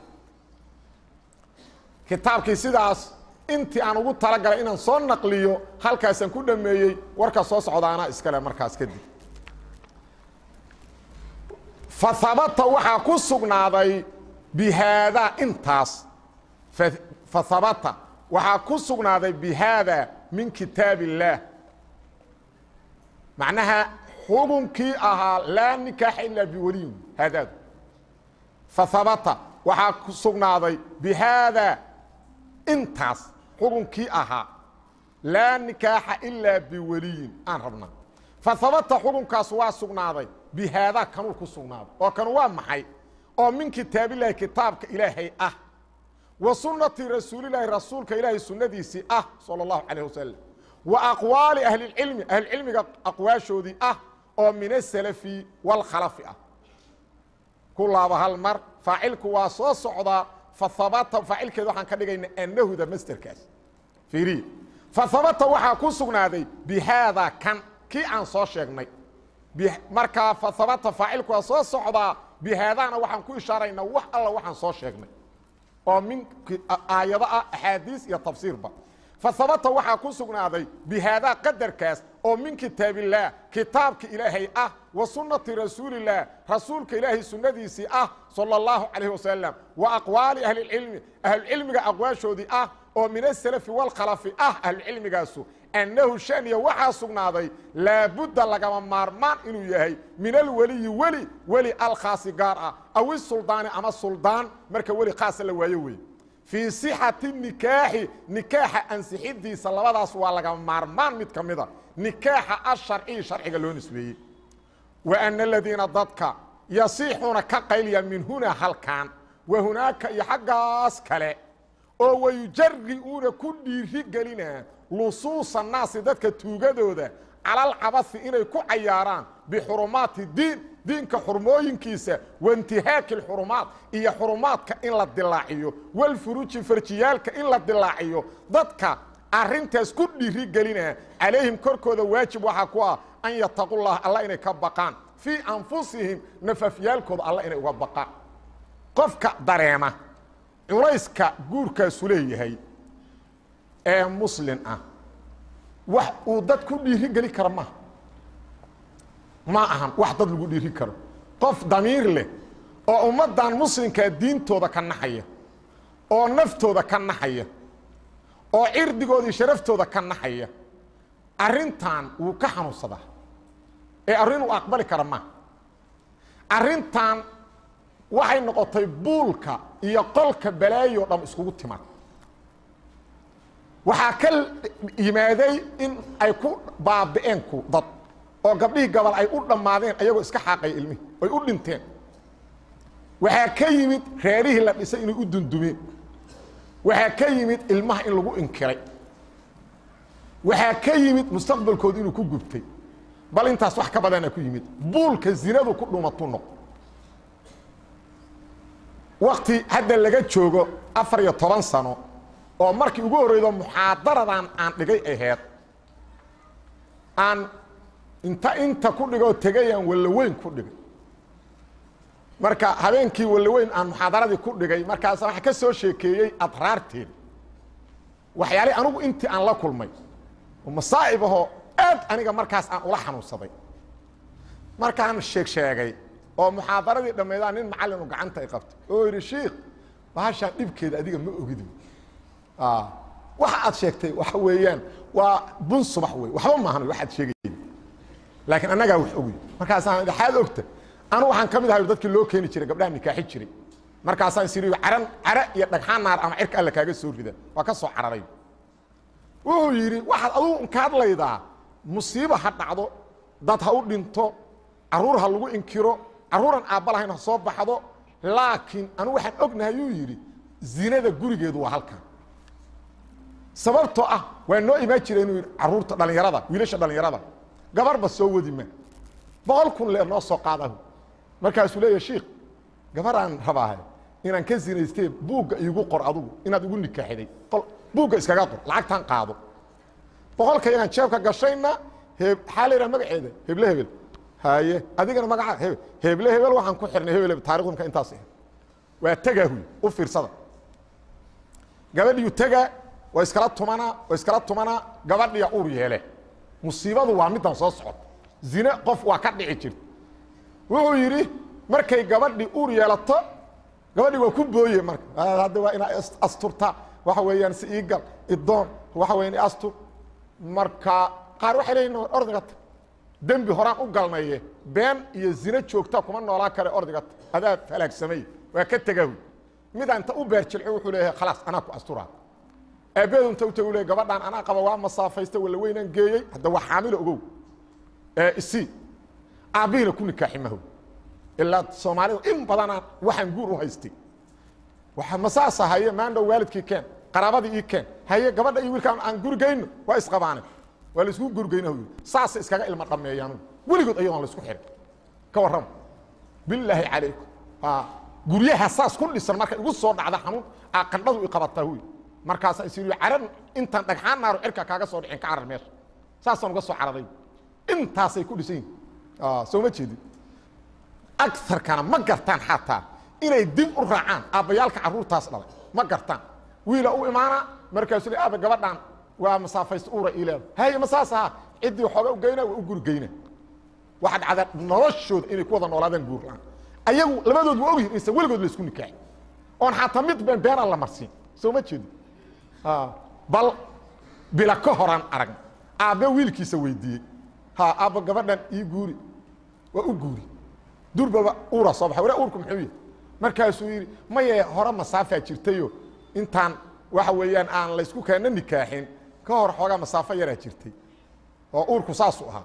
kitaabkii sidaas intii aan ugu talagalay inaan soo naqliyo halkaasaan ku dhameeyey warka soo socdaana iskale markaas kadib fa habata waxaa ku sugnaaday bihaadaa intaas fa habata waxaa ku sugnaaday bihaada min kitaab illaah macnaha xukunkii ahaa laa nikaaxa ilaa biweliyin haadaadu fa habata waxaa ku sugnaaday bihaada intaas xukunkii ahaa laa nikaaxa ilaa biweliyin aan rabnaa fa habata xukunkaas waa sugnaaday bihaadaa kanuu ku sugnaaday oo kanu waa maxay oo min kitaabilaahi kitaabka ilaahay ah wa sunnati rasuulilaahi rasuulka ilaahay sunnadiisii ah sala allahu calayh wasalam wa aqwaali ahlilcilmi ahlulcilmiga aqwaashoodii ah oo min asalafi waalkhalafi ah ku laaba hal mar faacilku waa soo socdaa fa habata faacilkeeda waxaan ka dhigayna annahuda masterkaas fiiriya fa habata waxaa ku sugnaaday bihaadaa kan kii aan soo sheegnay markaa fa habata faacilku waa soo socdaa bihaadaana waxaan ku ishaaraynaa wax alla waxaan soo sheegnay oo min aayado ah axaadiis iyo tafsiirba fa habata waxaa ku sugnaaday bihaadaa qadarkaas oo min kitaabillaah kitaabka ilaahay ah wa sunnati rasuulillaah rasuulka ilaahay sunnadiisii ah sala allahu calayh wasalam wa aqwaali ahlilcilmi ahlucilmiga aqwaashoodii ah oo min asalafi waalkhalafi ah ahlucilmigaasu annahu shaniya waxaa sugnaaday laabudda lagama maarmaan inuu yahay min alweliyi weli weli alkhaasi gaar ah aw isuldaani ama suldaan marka weli khaasa la waayo wey fii sixati nikaaxi nikaaxa ansixidiisa labadaas waa lagama maarmaan mid ka mida nikaaxa asharciyi sharciga loo nisbeeyey wa ana aladiina dadka yasiixuuna ka qaylya min hunaa halkaan wa hunaaka iyo xaggaas kale oo wayujari-uuna ku dhiiri gelinaa lusuusa naasi dadka tuugadooda calalcabasi inay ku cayaaraan bixurumaati diin diinka xurmooyinkiisa waintihaaki lxurumaat iyo xurumaadka in la dilaaciyo walfuruji farjiyaalka in la dilaaciyo dadka arintaas ku dhiiri gelinaa calayhim korkooda waajib waxaa ku ah an yataqullah alla inay ka baqaan fii anfusihim nafafyaalkooda alla inay uga baqaan qofka dareema culayska guurkaasu leeyahay ee muslin ah wax uu dad ku dhiiri geli karo maaha ma ahan wax dad lagu dhiiri karo qof damiir leh oo ummaddan muslimkaa diintooda ka naxaya oo naftooda ka naxaya oo cirdigooda iyo sharaftooda ka naxaya arrintan wuu ka xanuunsadaa ee arrin uu aqbali kara maaha arrintan waxay noqotay buulka iyo qolka balaayo dham iskugu timaad waxaa ka yimaaday in ay ku baabi'een ku dad oo gabdhihii gabal ay u dhammaadeen ayagoo iska xaaqaya ilmihii ay u dhinteen waxaa ka yimid reerihii la dhisay inay u dundumeen waxaa ka yimid ilmaha in lagu inkiray waxaa ka yimid mustaqbalkooda inuu ku gubtay bal intaas wax ka badana ku yimid buulka zinadu ku dhumatuu noqo wakti hadda laga joogo afar iyo toban sano oo markii ugu horreydo muxaadaradan aan dhigay aheyd aan inta inta ku dhigoo tegayaan wallaweyn ku dhigay marka habeenkii wallaweyn aan muxaadaradii ku dhigay markaasa waxa ka soo sheekeeyey adraarteeda waxyaalihii anugu intii aan la kulmay oo masaa'ib ahoo aad aniga markaas aan ula xanuunsaday markaan sheeg sheegay oo muxaadaradii dhammaydaan nin macallinu gacanta ay qabtay oo yidhi shiikh bahashaan dhibkeeda adiga ma ogid waxa aad sheegtay waxa weeyaan waa bun subax wey waxba maahan waxaad sheegayeen laakiin annagaa wax ogy markaasaan dhaxaad ogta anu waxaan ka mid ahay dadkii loo keeni jiray gabdhaha nikaaxi jiray markaasaan siriyo caran care iyo dhagxaan naar ama cirka alla kaaga soo rida waa ka soo cararay wuxuu yidhi waxaad adugu inka hadlaydaa musiibo ha dhacdo dad ha u dhinto carruur ha lagu inkiro carruuran aabba lahayn ha soo baxdo laakiin anu waxaan ognahay yuu yidhi zinada gurigeedu waa halkan sababtoo ah waa noo imaan jira inuu yidhi carruurta dhallinyarada wiilasha dhallinyarada gabarba soo wadi ma boqol kun leer noo soo qaadahu markaasuu leeya shiikh gabaraan rabaahay inaan ka zinaystee buugga iigu qor adugu inaad igu nikaaxiday buugga iskaga qor lacagtaan qaado boqolka inaan jeebka gashayna he maxaa la yidhaha magaceeda heble hebel haye adigana magaca hebel heble hebel waxaan ku xirnay hebel hebel taarikhdu marka intaas ahayd waa tegaa huy u fiirsada gabadhiyu tegaa waa iskala tumanaa waa iskala tumanaa gabadhiya uur yeele musiibadu waa middan soo socota zine qof waa ka dhici jirta wuxuu yidhi markay gabadhi uur yeelato gabadhi waa ku booye marka hadda waa inaa asturta waxa weeyaan si iigal idoon waxa weyan astur marka qaar waxay leeyihin ordigata dembi horaan u galnaye been iyo zine joogta kuma noolaa kare ordigata adaa halaagsamay waa ka tegahu midaan inta u beerjilco wuxuu leeyahay khalaas anaa ku asturaa aabbeedu inta u tagu le gabadhaan anaa qaba waa masaafaysta walla weynaan geeyey hadda waa xaamilo ogow isi aabbihina ku nikaaxi maho ilaa soomaalida in badanaa waxaan guur u haystay waa masaasa haye maandhow waalidkii keen qaraabadii ii keen haye gabadha iyo wiilkaan aan gurigayno waa isqabaane waa laisku gurigaynahu saasa iskaga ilma dhameeyaan weligood ayadoon laisku xirin ka warrama bilaahi calaykum guryaha saas ku dhisan marka igu soo dhacda xanuun qandhadu i qabataa huy markaasa is caran intaan dhagxaan naaro cirka kaaga soo dhicin ka carar meesha saasaan uga soo cararay intaasay ku dhisan yihin soo ma jeedin agarkana ma gartaan xataa inay dib u raacaan aabbayaalka carruurtaas dhalay ma gartaan wiila u imaana markaasu le aaba gabadhaan waa masaafaysta uura ileeda haye ma saas ahaa ciddii xooga u geyna waa u guri geyna waxaad cada noloshooda inay ku wada noolaadaan guur la-aan ayagu labadood waa ogyihin insan weligood laisku nikaaxin oon xataa mid been beenaan la marsiin soo ma jeedin bal bila ka horaan aragna aabbe wiilkiisa weydiiyey ha aabba gabadhan ii guuri waa u guuri durbaba uura soo baxay wara uurku muxuu yahay markaasuu yidhi maye hore masaafaa jirtayo intaan waxa weeyaan aan laysku keena nikaaxin ka hor xoogaa masaafo yaraa jirtay oo uurku saasuu ahaa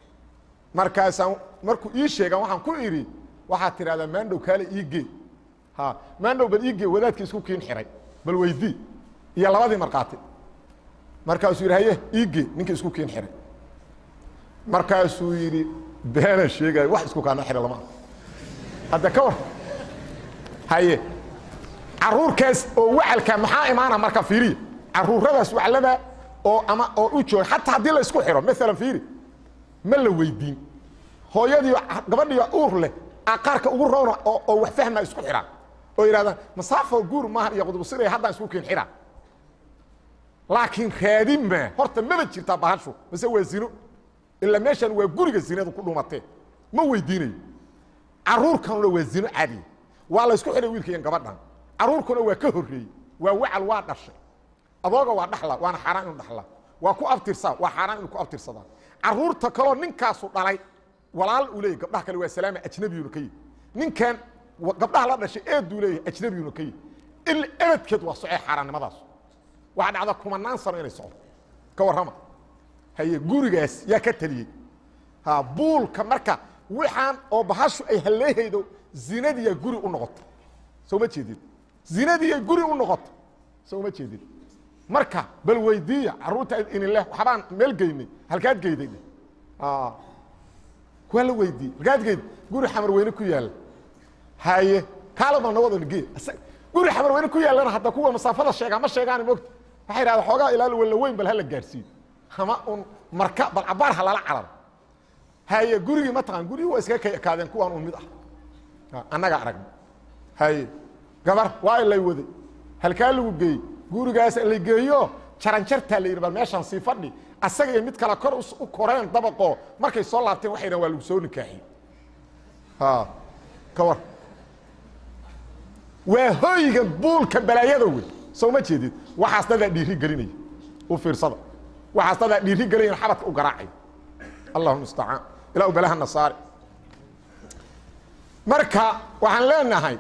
markaasaan markuu ii sheegan waxaan ku idhi waxaad tidhahdaa maandhow kaale ii gee ha maandhow bal iige wadaadkii isku kiin xiray bal weydii iyo labadii markhaati markaasuu yidhi haye iige ninkii isku kiin xiray markaasuu yidhi beena sheegayo wax isku kaana xidha lama arko hadda ka war haye caruurkaas oo wacalka maxaa imaana marka fiiriya caruuradaas waclada oo ama oo u jooga xataa haddii la isku xidho maalan fiiri ma la weydiin hooyadii gabadhii uur leh qaarka ugu roona oo oo wax fahma isku xidhaan oo yidhahdaan masaafo guur maahan iyo qudubsiraya haddaan isku kiin xidhaa laakiin raadin maa horta maba jirtaa bahashu mase waa zino ilaa meeshan waa guriga zinadu ku dhumatee ma weydiinayo caruurkanuna waa zino caadiya waa la isku xidhay wiilka iyo gabadhan caruurkuna waa ka horreeyey waa wacal waa dhashay adooga waa dhaxla waana xaaraan inuu dhaxla waa ku abtirsaa waa xaaraan inuu ku abtirsadaa caruurta kaloo ninkaasu dhalay walaal uu leeyahy gabdhaha kale waa salaama ajnabiyuna ka yihi ninkan gabdhaha la dhashay eeduu leeyahay ajnabiyuna ka yihi il ebadkeed waa socee xaaraannimadaas waxaa dhacda kumanaan sano inay socdo ka warrama haye gurigaas yaa ka taliyey ha buulka marka waxaan oo bahashu ay halleehaydo zinadiiya guri u noqoto soo ma jeedid zinadiiya guri u noqoto soo ma jeedid marka bal weydiiya caruurta inileh waxbaan meel geynay halkaad geyday waa la weydiiyey halkaad geyday guri xamar weyne ku yaalla haye kaalaba nawadan gee guri xamar weyne ku yaallana hadda kuwa masaafada sheegaa ma sheegaan mogta waxay idhahdaa xoogaa ilaal walla weyn bal hala gaarsiiyo ama un marka bal cabaar ha lala cararo haye gurigii ma taqaan gurigii waa iskaga kay ekaadeen kuwaan un mid ah annaga aragna haye gabar waa lay waday halkaa lagu geeyey gurigaas la geeyo jaranjartaa la yidhi bal meeshaan sii fadhi asaga iyo mid kale kor u koreen dabaqoo markay soo laabteen waxay dhahan waa lagu soo nikaaxiyey ha ka war waa hoyga buulka balaayada wey soo ma jeedid waxaas dadaa dhiiri gelinaya u fiirsada waxaas dadaa dhiiri gelinaya xabadka u garaacaya allahu mustacaan ilaa u balaha nasaare marka waxaan leenahay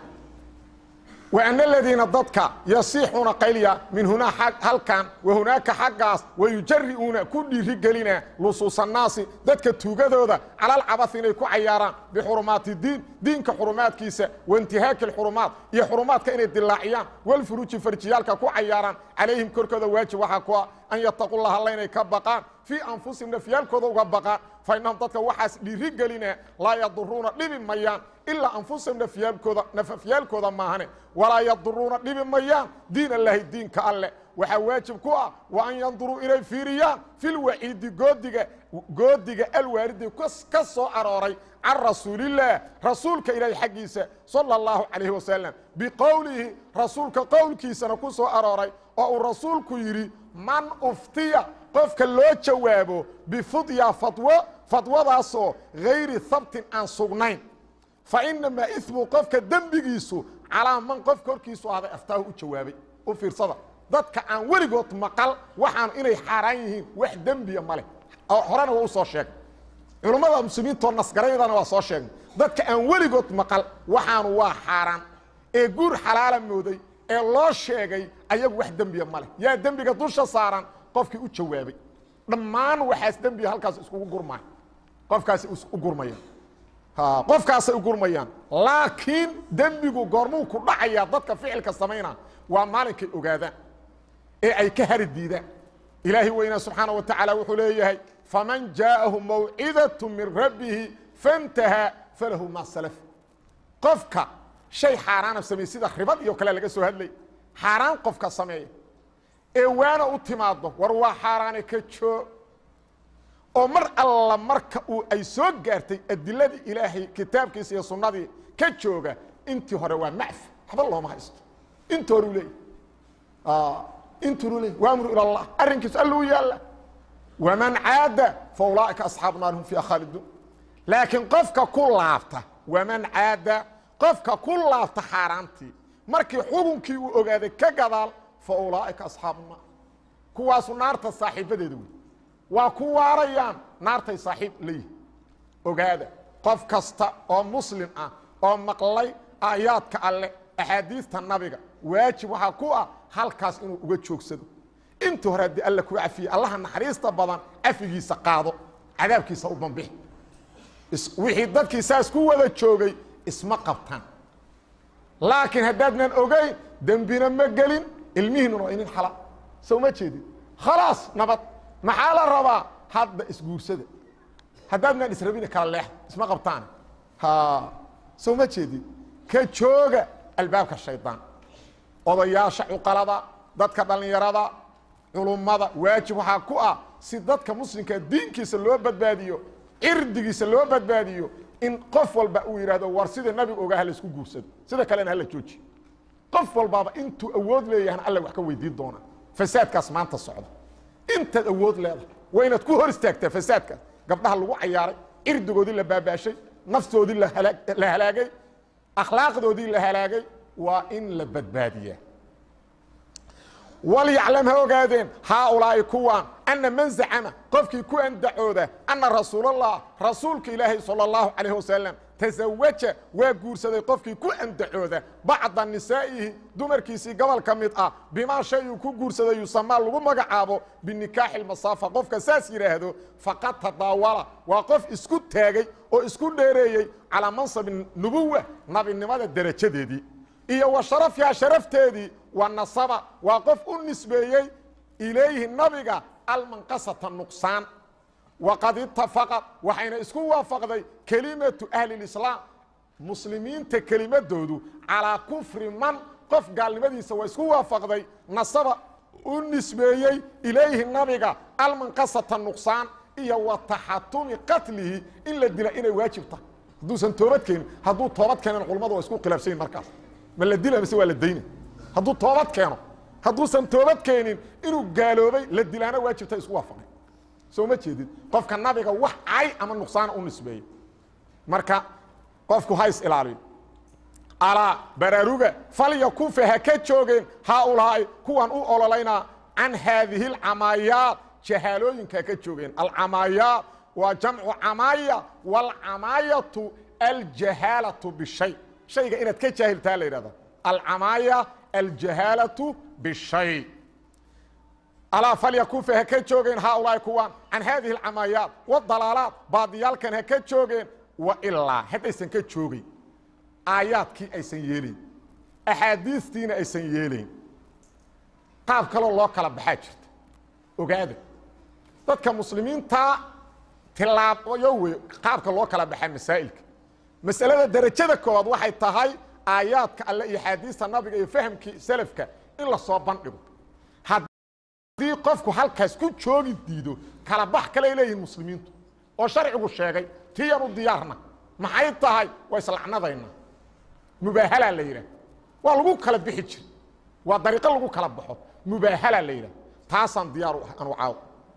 وأن الذيiنa dadka يصيحuuna qaylya min hunaa halkan وhuنaaka xaggaas ويujari'uuna ku dhiiri gelina lusuuص الناasi dadka tuugadooda calى اlcabaث inay ku cayaaraan bxurumaati diin diinka xurumaadkiisa وانtihaaki الxurumaat iyo xurumaadka inay dilaaciyaan wاlfuruuji farjiyaalka ku cayaaraan calayhim korkooda waajib waxaa ku an yataqu laha alla inay ka baqaan fii anfusihim nafyaalkooda uga baqaan fainahum dadka waxaas dhiiri gelina laa yaduruuna dhibi mayaan ilaa anfusahum nafyaalkooda nafafyaalkooda maahane walaa yaduruuna dhibi mayaan diin allahi diinka alleh waxaa waajib ku ah wa an yanduruu inay fiiriyaan filwaciidi goodiga goodiga alwaaridi ka soo arooray can rasuulillaah rasuulka ilaahi xaggiisa sala اllahu calayhi wasalam biqowlihi rasuulka qowlkiisana ku soo arooray oo uu rasuulku yidhi man uftiya qofka loo jawaabo bifudya fadwo fadwadaasoo hayri habtin aan sugnayn fa inamaa ismu qofka dembigiisu calaa man qof korkiisu ahday aftaahu u jawaabay u fiirsada dadka aan weligood maqal waxaan inay xaaraan yihiin wax dembiya ma leh horena waa u soo sheegay culummada muslimiintoo nasgaraydana waa soo sheegnay dadka aan weligood maqal waxaanu waa xaaraan ee guur xalaala mooday ee loo sheegay ayagu wax dembiya ma leh yaa dembiga dusha saaran qofkii u jawaabay dhammaan waxaas dembiga halkaas iskugu gurmaya qofkaasi u gurmaya qofkaasay u gurmayaan laakiin dembigu goormuu ku dhacayaa dadka ficilka samaynaa waa maalinkay ogaadaan ee ay ka hari diidaan ilaahi weynaa subxaana wa tacaala wuxuu leeyahay faman jaa'ahu mawcidaة min rabbihi faاntahaa falahu ma salaf qofka shay xaaraana sameeye sida ribad iyo kale laga soo hadlay xaaraan qofka sameeya ee waana u timaado war waa xaaraane ka joo oo mar alla marka uu ay soo gaartay adiladii ilaahay kitaabkiisa iyo sunnadii ka jooga intii hore waa macfi waxba looma haysto inta hore u leeyahy intu leey waamru ilى اllah arrinkiisu alla u yaalla waman caada fa ulaaئika asxaabu naar hum fiiha khaaliduun laakiin qofka ku laabta waman caada qofka ku laabta xaaraantii markii xukunkii uu ogaaday ka gadaal fa ulaaئika asxaabu naar kuwaasu naarta saaxiibadeeda wey waa ku waarayaan naartay saaxiib leeyihin ogaada qof kasta oo muslim ah oo maqlay aayaadka alleh axaadiista nabiga waajib waxaa ku ah halkaas inuu uga joogsado intii hore haddii alla ku cafiyey allaha naxariista badan cafigiisa qaado cadaabkiisa u bambixi wixii dadkii saas ku wada joogay isma qabtaan laakiin haddaadnan ogeyn dembina ma gelin ilmihiinuna waa inin xala soo ma jeedin khalaas nabad maxaa la rabaa hadda isguursada haddaadnaan israbina kala leex isma qabtaan ha soo ma jeedin ka jooga albaabka shaydaan odayaasha cuqalada dadka dhallinyarada culummada waajib waxaa ku ah si dadka muslimka diinkiisa loo badbaadiyo cirdigiisa loo badbaadiyo in qof walba uu yidhaahdo war sida nabiga ogaa hala isku guursado sida kalena hala jooji qof walbaaba intuu awood leeyahana alla wax ka weydiin doonaa fasaadkaas maanta socda intaad awood leedahay waa inaad ku hor istaagtaa fasaadkaas gabdhaha lagu cayaaray cirdigoodii la baabaashay naftoodii la halaagay akhlaaqdoodii la halaagay waa in la badbaadiyaa walyaclam ha ogaadeen haaulaa'i kuwaan anna man zacama qofkii ku andacooda anna rasuulallah rasuulka ilaahay sala allahu calayh wasalam tasawaja waa guursaday qofkii ku andacooda bacda nisaa'ihi dumarkiisii gobol ka mid ah bimaa shay uu ku guursaday yusamaa lagu magacaabo binikaaxi lmasaafa qofka saas yidhaahdo faqad tadaawala waa qof isku taagay oo isku dheereeyey calaa mansabi nubuwa nabinimada derajadeedii iyo wa sharafyaa sharafteedii wa nasaba waa qof u nisbeeyey ilayhi nabiga almanqasata nuqsaan waqad itafaqad waxayna isku waafaqday kelimatu ahli lislaam muslimiinta kelimadoodu calaa kufri man qof gaalnimadiisa waa isku waafaqday nasaba u nisbeeyey ilayhi nabiga almanqasata nuqsaan iyo wa taxatumi qatlihi in la dila inay waajib tahay hadduusan toobad keenin hadduu toobad keenan culamadu waa isku khilaafsanyin markaas ma la dila mise waa la dayna hadduu toobad keeno hadduusan toobad keenin inuu gaaloobay la dilaana waajibta isku waafaqay soo ma jeedid qofka nabiga wax cay ama nuqsaana u nisbeeyey marka qofku ha is ilaaliyo alaa baraaruga falyakufa ha ka joogeen haaulaa'i kuwan u ololaynaa can haadihi alcamaayaat jahaalooyinka ha ka joogeen alcamaayaat waa jamcu camaaya waalcamaayatu aljahaalatu bishay shayga inaad ka jaahiltaa la yidhahda alcamaaya aljahaalatu bishay alaa falyakufa ha ka joogeen haaulaa'i kuwan can haadihi alcamaayaat wadalaalaat baadiyaalkan ha ka joogeen wa ilaa haddaysan ka joogeyn aayaadkii aysan yeelayn axaadiistiina aysan yeelayn qaab kaloo loo kala baxaa jirta ogaada dadka muslimiintaa tilaabayo wey qaabka loo kala baxaa masaa'ilka masalada derajada koowaad waxay tahay aayaadka alle iyo axaadiista nabiga iyo fahamkii selafka in lasoo bandhigo haddii qofku halkaas ku joogi diido kala bax kaley leeyihiin muslimiintu oo sharcigu sheegay tiyanu diyaarna maxay tahay waa islacnadayna mubaahalaa la yidhaah waa lagu kala bixi jira waa dariiqo lagu kala baxo mubaahalaa la yidhaah taasaan diyaar u ah anu caaw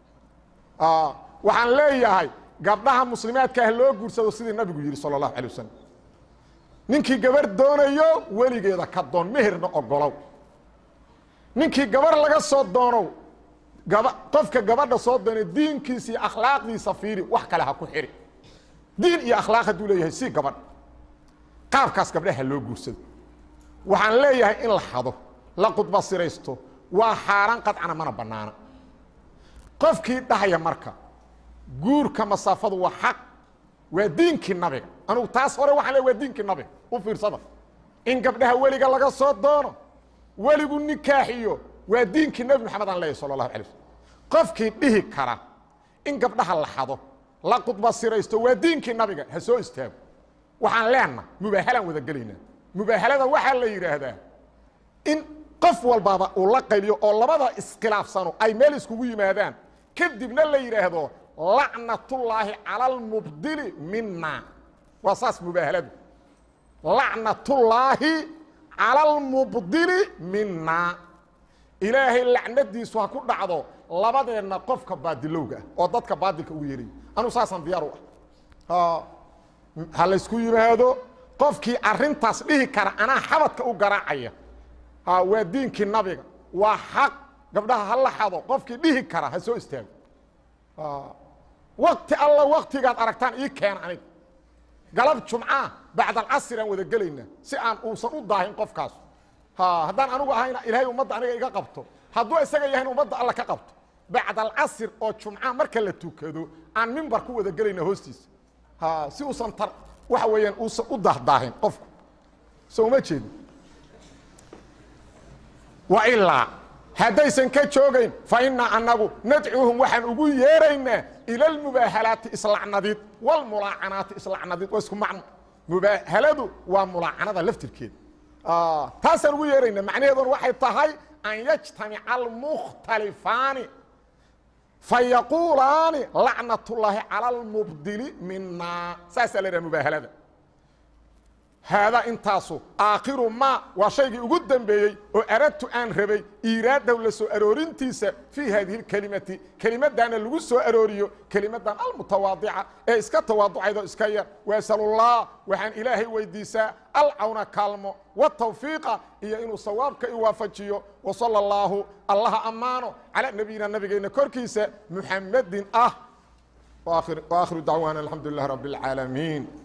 waxaan leeyahay gabdhaha muslimaadka ah loo guursado sidii nabigu yidhi sala allahu alay wasalam ninkii gabar doonayo weligeeda ka doon meherna ogolow ninkii gabar laga soo doonow gaba qofka gabadha soo doonay diinkiisa iyo akhlaaqdiisa fiiri wax kale ha ku xiri diin iyo akhlaaq hadduu leeyahay si gabadh qaabkaas gabdhaha loo guursado waxaan leeyahay in la xado la qudbasiraysto waa xaaraan qadcana mana bannaana qofkii dhahaya marka guurka masaafadu waa xaq waa diinkii nabiga anugu taas hore waxaan leey waa diinkii nabiga u fiirsada in gabdhaha weliga laga soo doono weligu nikaaxiyo waa diinkii nebi moxamed aan leeyahy sala allahu alay slm qofkii dhihi kara in gabdhaha la xado la qudbasiraysto waa diinkii nabiga ha soo istaago waxaan leenna mubaahalaan wada gelaynaa mubaahalada waxaa la yidhaahdaa in qof walbaba uu la qayliyo oo labada iskhilaafsano ay meel iskugu yimaadaan kadibna la yidhaahdo lacnatullaahi cala almubdili mina waa saas mubaahaladu lacnatullaahi cala almubdili mina ilaahay lacnadiisu ha ku dhacdo labadeenna qofka baadilowga ah oo dadka baadilka ugu yeerayo anuu saasaan diyaar u ah ha laysku yimaado qofkii arintaas dhihi kara anaa xabadka u garaacaya waa diinkii nabiga waa xaq gabdhaha ha la xado qofkii dhihi kara ha soo istaago wakti alla waktigaad aragtaan ii keena aniga galab jumcaa bacdalcasir aan wada gelaynaa si aan uusan u daahin qofkaas haddaan anigu ahayna ilaahay ummadda aniga iga qabto hadduu isaga yahayn ummadda alla ka qabto bacdalcasir oo jumca marka la tukado aan mimbar ku wada gelayna hoostiisa si uusan tar waxa weeyaan uusan u dahdaahin qofku so uma jeedi wa ilaa haddaysan ka joogayn fa innaa annagu nadcuuhum waxaan ugu yeeraynaa ila almubaahalaati islacnadid walmulaacanaati islacnadid waa isku macno mubaahaladu waa mulaacanada laftirkeeda taasaan ugu yeeraynaa macnaheeduna waxay tahay an yajtamica almukhtalifaani fayaquulaani lacnat ullaahi cala almubdili minaa saasaa la yidhaha mubaahalada haadaa intaasu aakhiru maa waa shaygii ugu dembeeyey oo aradtu aan rabay iiraadaw la soo aroorintiisa fii haadihi اkelimati kelimaddaana lagu soo arooriyo kelimaddan almutawaadica ee iska tawaaducaydo iska yar waasalullah waxaan ilaahay weydiisaa alcawna kaalmo watawfiiqa iyo inuu sawaabka i waafajiyo wasala اllaahu allaha ammaano calaa nabiyina nabigeenna korkiisa muxamadin ah waakhiru dacwaana alxamdu lilah rabi اlcaalamiin